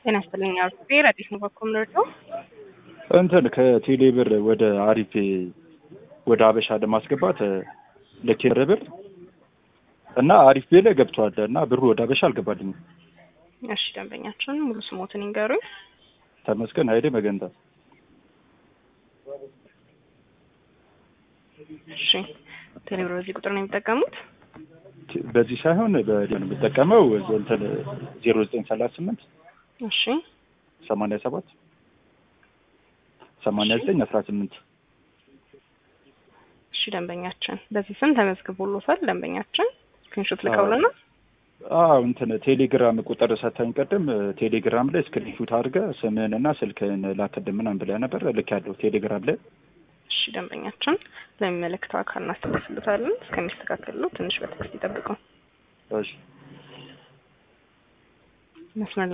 ጤና ይስጥልኝ። አርፌ ረዲስ ነው በኩል ምርቶ እንትን ከቴሌ ብር ወደ አሪፌ ወደ አበሻ ለማስገባት ልኬ ብር እና አሪፍ ቤ ላይ ገብቷል እና ብሩ ወደ አበሻ አልገባልኝም። እሺ ደንበኛችን ሙሉ ስሞትን ይንገሩኝ። ተመስገን ኃይሌ መገንታ። እሺ ቴሌብር በዚህ ቁጥር ነው የሚጠቀሙት? በዚህ ሳይሆን በዲሆን የምጠቀመው እንትን ዜሮ ዘጠኝ ሰላሳ ስምንት እሺ ሰማንያ ሰባት ሰማንያ ዘጠኝ አስራ ስምንት እሺ ደንበኛችን በዚህ ስም ተመዝግቦሎታል። ደንበኛችን ስክሪንሾት ልከውልና አዎ እንትን ቴሌግራም ቁጥር ሰታኝ ቀድም ቴሌግራም ላይ ስክሪንሹት አድርገህ ስምህን እና ስልክህን ላክልኝ ምናምን ብለህ ነበር። ልክ ያለው ቴሌግራም ላይ እሺ ደንበኛችን ለሚመለከተው አካል እናስተላልፍሎታለን። እስከሚስተካከሉ ትንሽ በትዕግስት ይጠብቁ። እሺ መስመር